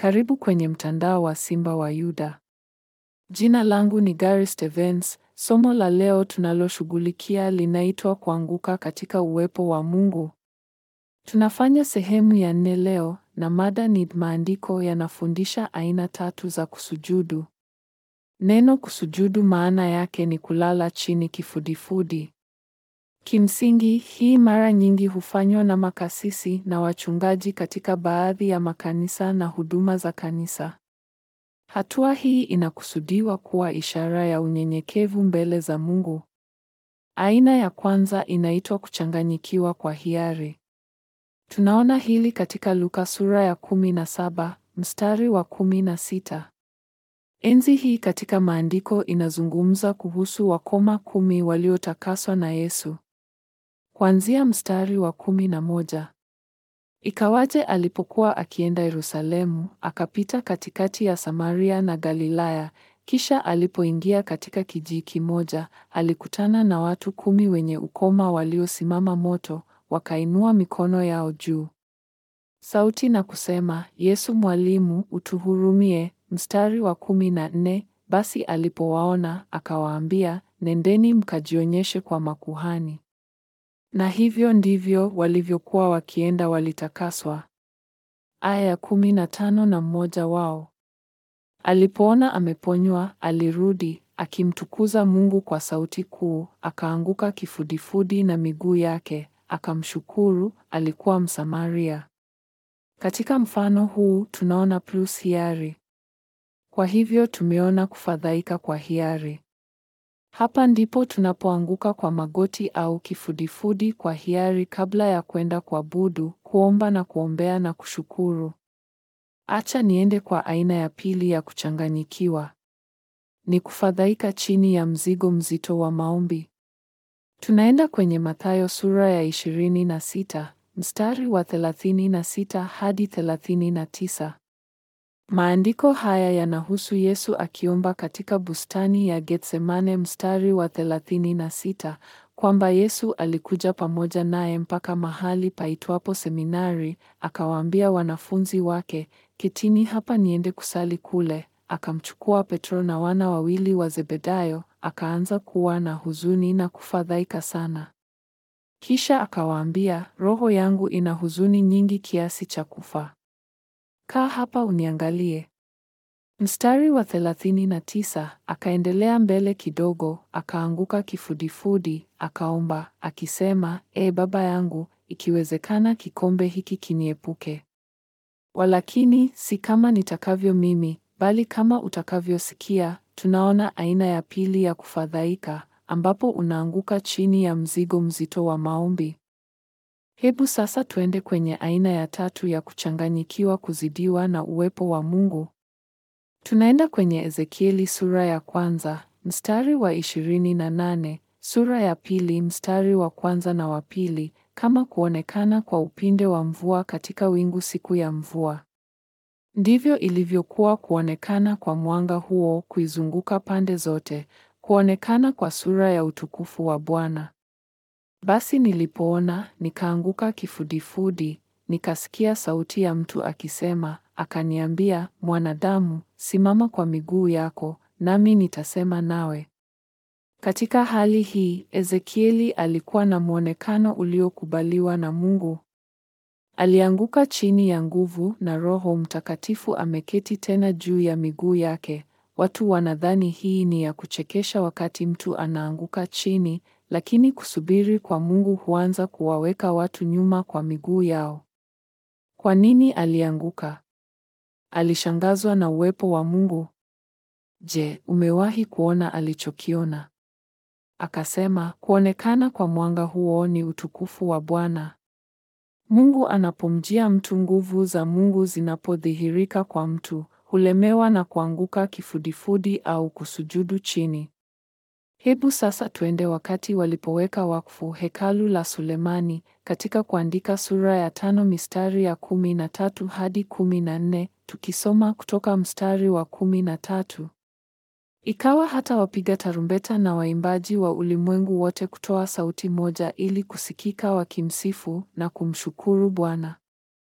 Karibu kwenye mtandao wa Simba wa Yuda. Jina langu ni Gary Stevens. Somo la leo tunaloshughulikia linaitwa kuanguka katika uwepo wa Mungu. Tunafanya sehemu ya nne leo na mada ni maandiko yanafundisha aina tatu za kusujudu. Neno kusujudu maana yake ni kulala chini kifudifudi. Kimsingi, hii mara nyingi hufanywa na makasisi na wachungaji katika baadhi ya makanisa na huduma za kanisa. Hatua hii inakusudiwa kuwa ishara ya unyenyekevu mbele za Mungu. Aina ya kwanza inaitwa kuchanganyikiwa kwa hiari. Tunaona hili katika Luka sura ya kumi na saba mstari wa kumi na sita. Enzi hii katika maandiko inazungumza kuhusu wakoma kumi waliotakaswa na Yesu. Kuanzia mstari wa kumi na moja. Ikawaje alipokuwa akienda Yerusalemu, akapita katikati ya Samaria na Galilaya, kisha alipoingia katika kijiji kimoja, alikutana na watu kumi wenye ukoma waliosimama moto, wakainua mikono yao juu. Sauti na kusema, Yesu Mwalimu, utuhurumie. Mstari wa kumi na nne. Basi alipowaona akawaambia, nendeni mkajionyeshe kwa makuhani. Na hivyo ndivyo walivyokuwa wakienda, walitakaswa. Aya ya kumi na tano. Na mmoja wao alipoona ameponywa, alirudi akimtukuza Mungu kwa sauti kuu, akaanguka kifudifudi na miguu yake, akamshukuru. Alikuwa Msamaria. Katika mfano huu tunaona plus hiari. Kwa hivyo tumeona kufadhaika kwa hiari. Hapa ndipo tunapoanguka kwa magoti au kifudifudi kwa hiari kabla ya kwenda kuabudu, kuomba na kuombea na kushukuru. Acha niende kwa aina ya pili ya kuchanganyikiwa. Ni kufadhaika chini ya mzigo mzito wa maombi. Tunaenda kwenye Mathayo sura ya ishirini na sita mstari wa thelathini na sita hadi thelathini na tisa. Maandiko haya yanahusu Yesu akiomba katika bustani ya Getsemane mstari wa thelathini na sita kwamba Yesu alikuja pamoja naye mpaka mahali paitwapo seminari, akawaambia wanafunzi wake, ketini hapa niende kusali kule. Akamchukua Petro na wana wawili wa Zebedayo, akaanza kuwa na huzuni na kufadhaika sana. Kisha akawaambia, roho yangu ina huzuni nyingi kiasi cha kufa. Kaa hapa uniangalie. Mstari wa thelathini na tisa, akaendelea mbele kidogo, akaanguka kifudifudi, akaomba akisema, E Baba yangu, ikiwezekana kikombe hiki kiniepuke, walakini si kama nitakavyo mimi, bali kama utakavyosikia. Tunaona aina ya pili ya kufadhaika, ambapo unaanguka chini ya mzigo mzito wa maombi. Hebu sasa tuende kwenye aina ya tatu ya kuchanganyikiwa, kuzidiwa na uwepo wa Mungu. Tunaenda kwenye Ezekieli sura ya kwanza mstari wa ishirini na nane, sura ya pili mstari wa kwanza na wa pili, kama kuonekana kwa upinde wa mvua katika wingu siku ya mvua. Ndivyo ilivyokuwa kuonekana kwa mwanga huo kuizunguka pande zote, kuonekana kwa sura ya utukufu wa Bwana. Basi nilipoona nikaanguka kifudifudi, nikasikia sauti ya mtu akisema, akaniambia, mwanadamu, simama kwa miguu yako, nami nitasema nawe. Katika hali hii, Ezekieli alikuwa na mwonekano uliokubaliwa na Mungu. Alianguka chini ya nguvu na Roho Mtakatifu ameketi tena juu ya miguu yake. Watu wanadhani hii ni ya kuchekesha wakati mtu anaanguka chini, lakini kusubiri kwa Mungu huanza kuwaweka watu nyuma kwa miguu yao. Kwa nini alianguka? Alishangazwa na uwepo wa Mungu. Je, umewahi kuona alichokiona? Akasema, kuonekana kwa mwanga huo ni utukufu wa Bwana. Mungu anapomjia mtu, nguvu za Mungu zinapodhihirika kwa mtu, hulemewa na kuanguka kifudifudi au kusujudu chini. Hebu sasa tuende wakati walipoweka wakfu hekalu la Sulemani katika kuandika sura ya tano mistari ya kumi na tatu hadi kumi na nne tukisoma kutoka mstari wa kumi na tatu. Ikawa hata wapiga tarumbeta na waimbaji wa ulimwengu wote kutoa sauti moja ili kusikika wakimsifu na kumshukuru Bwana.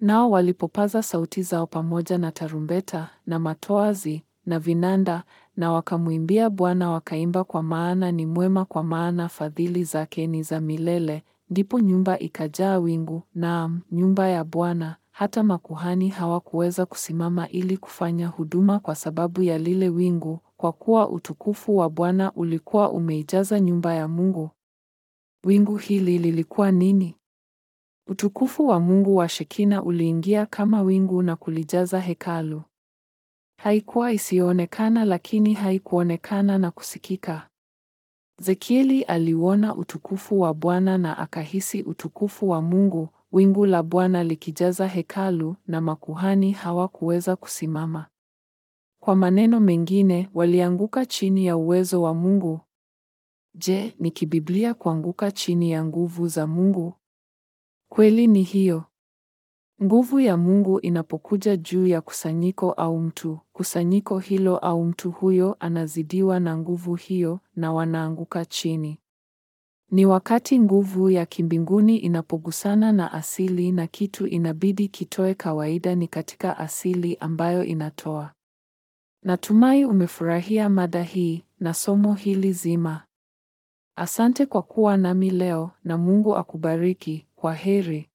Nao walipopaza sauti zao pamoja na tarumbeta na matoazi na vinanda na wakamwimbia Bwana wakaimba, kwa maana ni mwema, kwa maana fadhili zake ni za milele. Ndipo nyumba ikajaa wingu, naam, nyumba ya Bwana, hata makuhani hawakuweza kusimama ili kufanya huduma kwa sababu ya lile wingu, kwa kuwa utukufu wa Bwana ulikuwa umeijaza nyumba ya Mungu. Wingu hili lilikuwa nini? Utukufu wa Mungu wa Shekina uliingia kama wingu na kulijaza hekalu. Haikuwa isiyoonekana, lakini haikuonekana na kusikika. Ezekieli aliuona utukufu wa Bwana na akahisi utukufu wa Mungu, wingu la Bwana likijaza hekalu na makuhani hawakuweza kusimama. Kwa maneno mengine, walianguka chini ya uwezo wa Mungu. Je, ni kibiblia kuanguka chini ya nguvu za Mungu? Kweli ni hiyo. Nguvu ya Mungu inapokuja juu ya kusanyiko au mtu, kusanyiko hilo au mtu huyo anazidiwa na nguvu hiyo na wanaanguka chini. Ni wakati nguvu ya kimbinguni inapogusana na asili na kitu inabidi kitoe, kawaida ni katika asili ambayo inatoa. Natumai umefurahia mada hii na somo hili zima. Asante kwa kuwa nami leo na Mungu akubariki. Kwa heri.